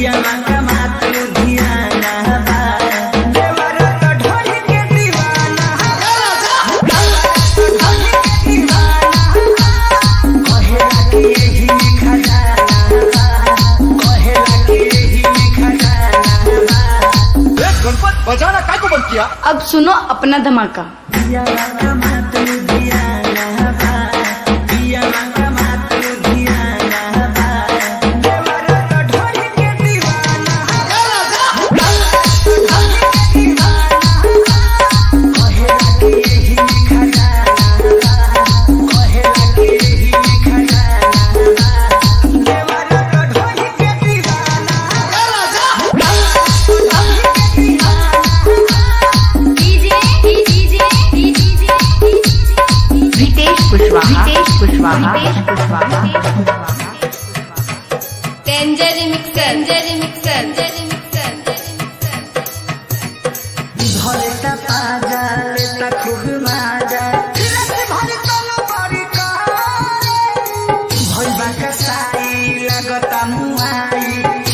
पिया कमा तू धियाना बा देवरा तो ढोली के दीवाना कहेला कि एही में खजाना बा कहेला कि एही में खजाना बा गणपत बजाना काय को बंद किया अब सुनो अपना धमाका पिया कमा तू धियाना बा पिया कमा तू धियाना बा देवरा तो ढोली के दीवाना कहेला कि एही में खजाना बा कहेला कि एही में खजाना बा देवरा तो ढोली के दीवाना Ritesh Kushwaha Ritesh Kushwaha Ritesh Kushwaha danger mixer danger mixer danger mixer धरता पाजा लेता खूब माजा भइबा कसाई लागता मुआई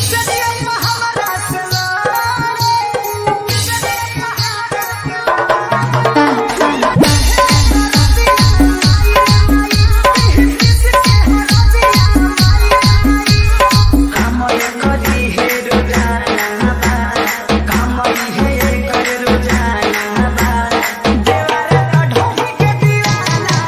कामय करी हे रोजाना बा कामय हे कर रोजाना बा देवारा तो ढोली के दीवाना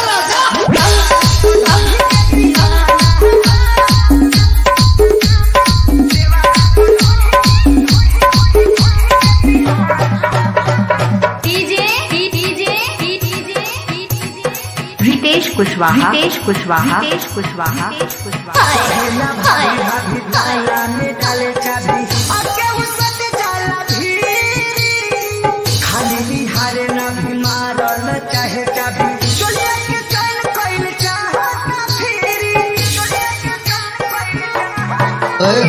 DJ DJ DJ Ritesh Kushwaha Ritesh Kushwaha Ritesh Kushwaha Ritesh Kushwaha पहला भाभी भाभी ताला में डाले चाबी आके उसत जाला भी खाली बिहारे ना भी मारल चाहे चाबी चलिए के चल कइल चाहता फिरी चलिए के चल कइल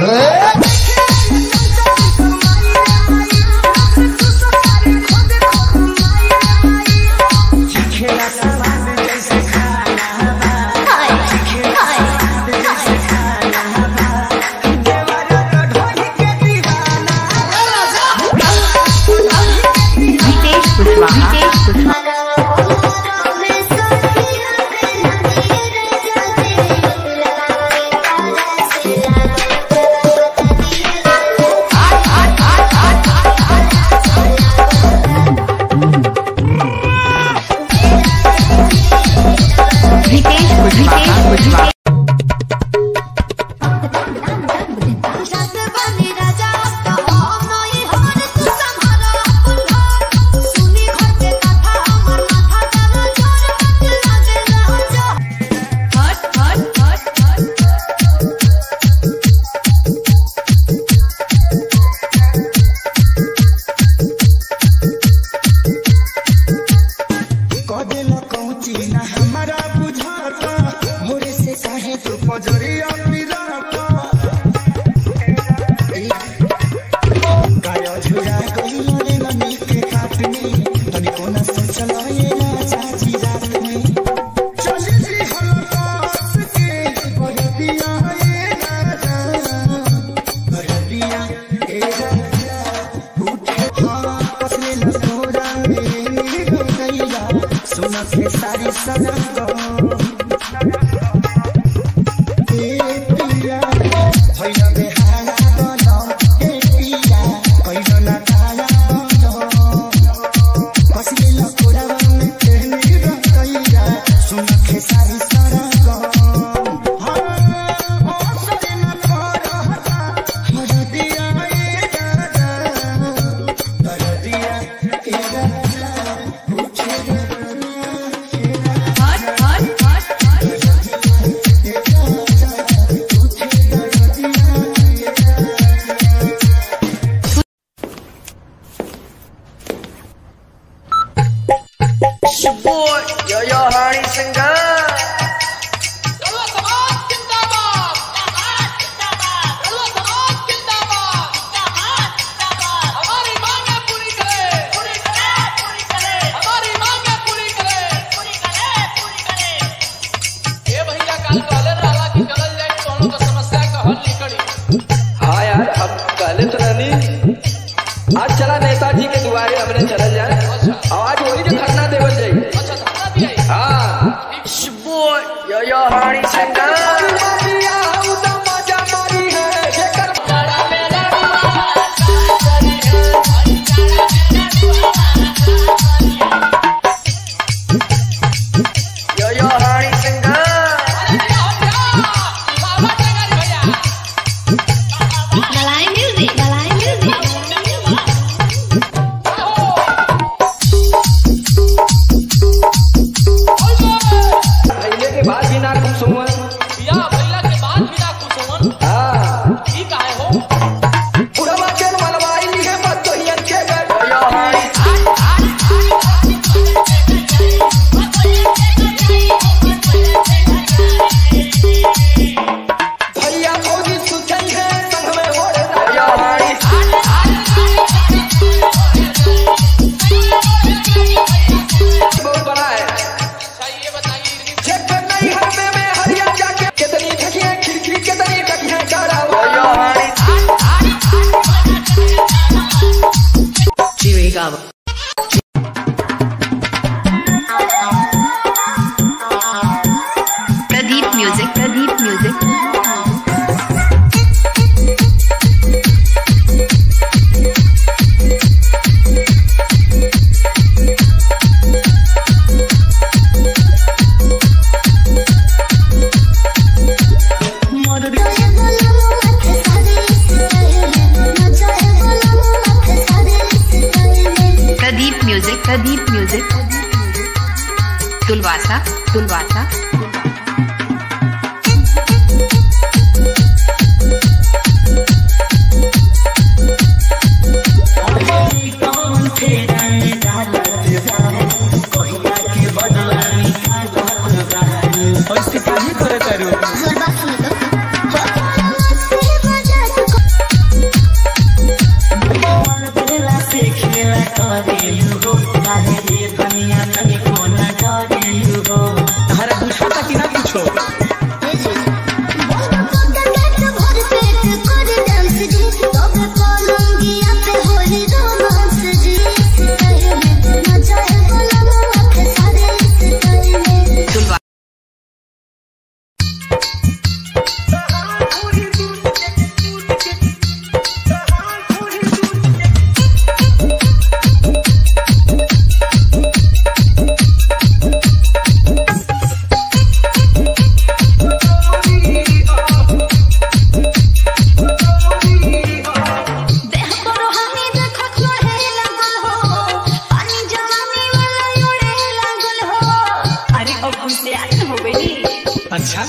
खेला सवाल जैसे खाना बा खेला सवाल जैसे खाना बा देवारा तो ढोली के दीवाना रितेश कुशवाहा रितेश कुशवाहा रितेश कुशवाहा कुशवाहा कदेला कौची ना हमारा बुझाता भोरे से काहे तू पजरिया पिराता गाया झुरा गइलो रे ननी के काट में तनी कोना सोचला ये ना चाची रात में चली जी हलकास के कर दिया ये राजा कर दिया ए राजा उठे हाँ कसले न तोरा मेरे हो गईला सुना के सारी सजा दो ए पिया भइला बेहारा बनो ए पिया कइलो ना काला बनो कसले न तोरा मेरे हो गईला सुना के सारी सजा दो हाँ ओ सके न तोरा हर दिया ए दादा कर दिया ए दादा Dalai music. Dalai music. पहले के बाद भी ना कुछ सुनवा या भैया के बाद बिना कुछ होवन हाँ ई काहे हो बुढ़वा के मलवाई ली है मत तो हियन के गए भैया फौजी सुचन है संग में हो रे बहुत बड़ा है अच्छा ये बताइए चेक नहीं हमें में हरिया जाके कितनी ठकियां खिड़की कितनी ठकियां चारा Pradeep music Pradeep music Pradeep music Pradeep music तुलवासा तुलवासा ऐसे काहे करे तारू तारा पूछता कि ना पूछो तुलवा अरे अब हमसे आगे हो गई अच्छा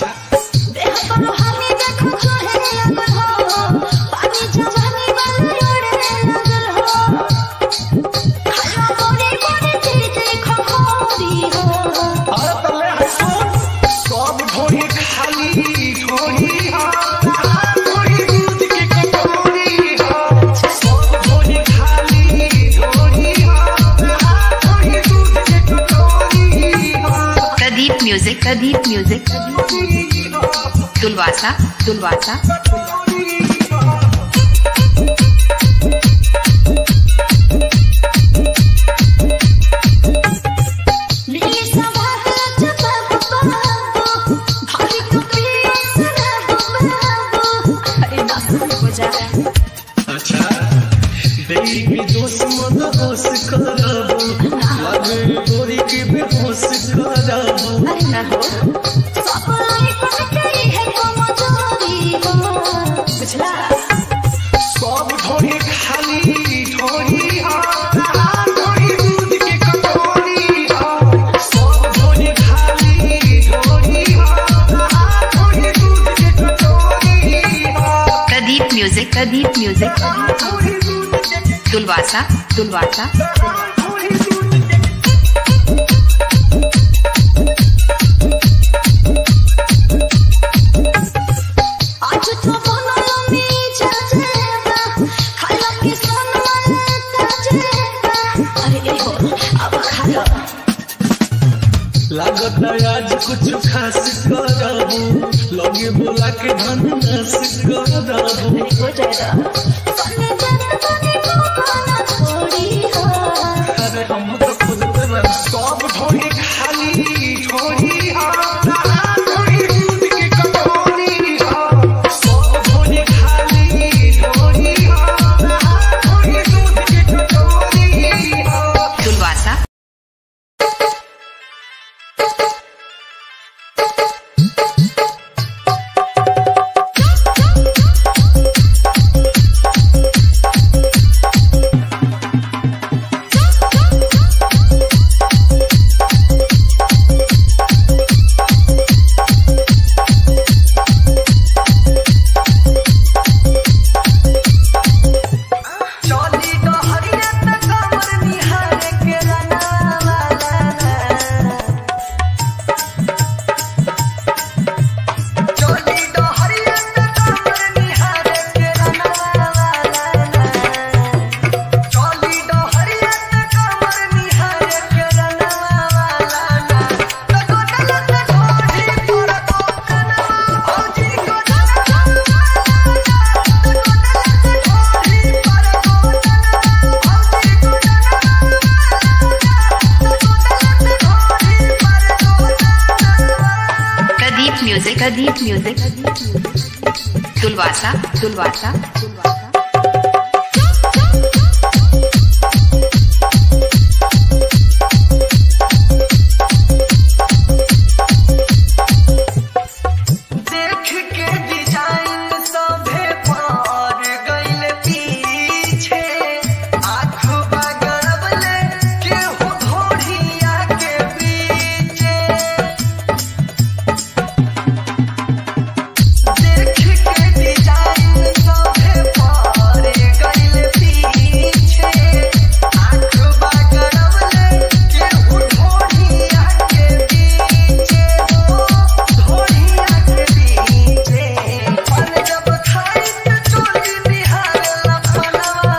और तले हसो सब ढोरी खाली ढोरी हा ढोरी दूध के कटोरी हा सब ढोरी खाली ढोरी हा ढोरी दूध के कटोरी हा प्रदीप म्यूजिक प्रदीप म्यूजिक तुलवासा तुलवासा अच्छा बेटी के दोस्त मत होश करबो लगे गोरी के बेहोश करबो सब ढोरी खाली ढोरी हा ढोरी दूध के कटोरी हा सब ढोरी खाली ढोरी हा ढोरी दूध के कटोरी हा प्रदीप म्यूजिक प्रदीप म्यूजिक तुलवासा तुलवासा लागत आज कुछ खास करबू लगे बोला के धन नाश करबू अरे हम तो खुद पे सब ढोरी खाली ढोरी हा ढोरी दूध के दुलवासा दुलवासा दुलवासा देख के डिजाइन सभे पार गइल पीछे आँख बगड़बले केहू धोड़िया के पीछे देख के डिजाइन सभे पार गइल पीछे आँख बगड़बले केहू धोड़िया के पीछे हो धोड़िया के पीछे पन जब खाई त चोरी निहार लपनवा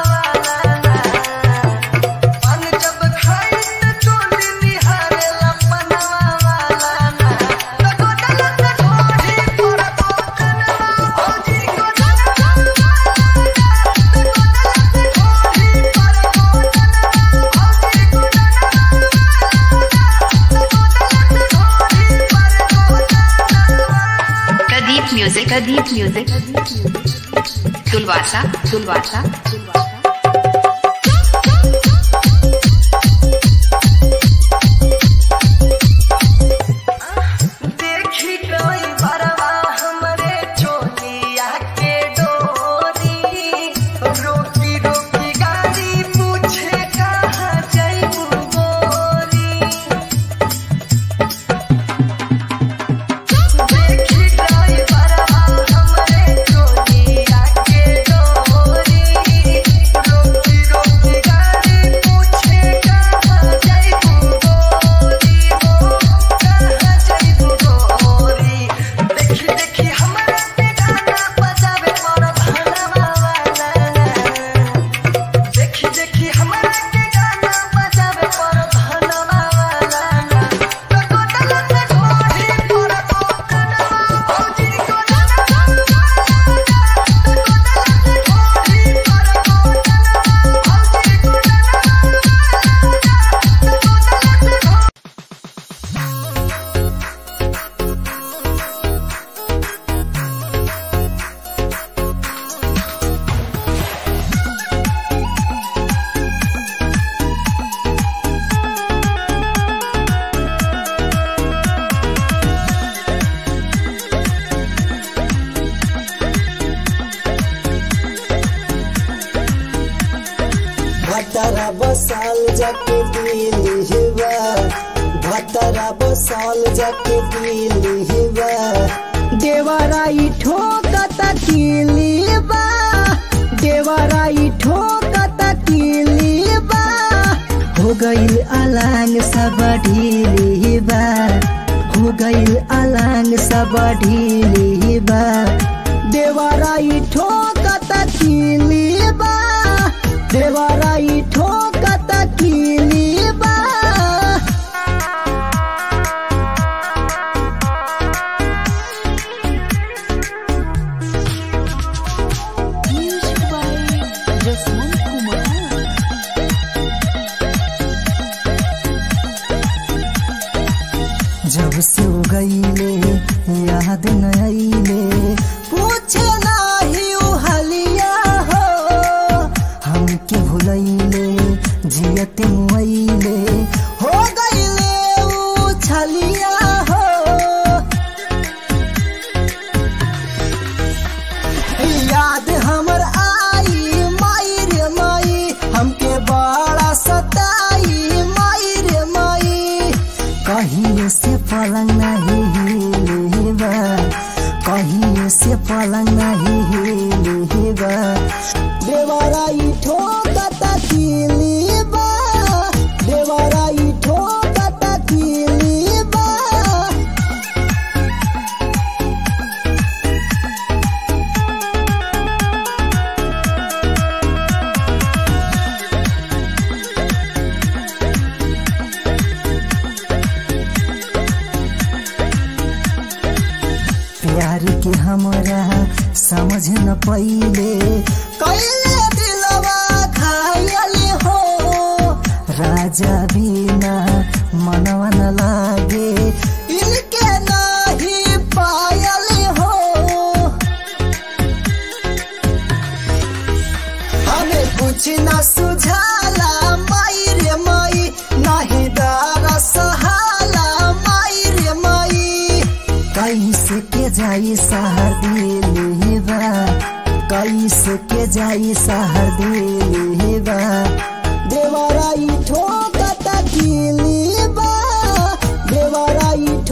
पन जब खाई त चोरी निहार लपनवा वाला ना लगो डलत ढोढ़ी पर कोकनवा भौजी को डलवा लगो डलत ढोढ़ी पर कोकनवा भौजी को डलवा लगो डलत ढोढ़ी पर कोकनवा प्रदीप म्यूजिक प्रदीप म्यूजिक दुलवासा दुलवासा दुलवासा देखी कोई बरवा हमरे चोलिया के डोरी रोकी रोकी गाड़ी पूछे कहाँ जैबू गोरी देखी कोई बरवा हमरे चोलिया के डोरी रोकी रोकी गाड़ी पूछे कहाँ जैबू गोरी हो कहाँ जैबू गोरी देखी देखी हमरा पे गाना बजावे मोर धनवा वाला देखी देखी हमरा के गाना बजावे मोर धनवा वाला लगो डलत ढोढ़ी पर कोकनवा भौजी को डलवा लगो डलत ढोढ़ी पर कोकनवा भौजी को डलवा लगो डलत ढोढ़ी भतरा बसाल जाके दिली हिवा भतरा बसाल जाके दिली हिवा देवराई ठोकत किलीबा देवराई ठोकत किलीबा हो गइल अलांग सब ढीलीबा हो गइल अलांग सब ढीलीबा देवराई ठोकत किलीबा देवराई ठोकत किलीबा जब से हो गईले याद न आईले पूछे नाही उ हलिया हो हमके भुलैले जियत मुआइले हो गईले उ छलिया हो याद हमर आई माई रे माई हमके बड़ा सताई माई रे माई कहीं से पलंग नहीं हिलेबा कहीं से पलंग नहीं हिलेबा देवराई ठोकत किलीबा देवराई ठोकत किलीबा प्यार के हमरा समझ न पइले कैले दिलवा खायले हो राजा बिना मनवा न लागे इनके नाही पायले हो कुछ न सुझाला माई रे माई नाही दारा सहाला माई रे माई कैसे के जाई सहर दिली बा कैसे के जाई सहर दिली बा देवराई ठोकता दिली बा देवराई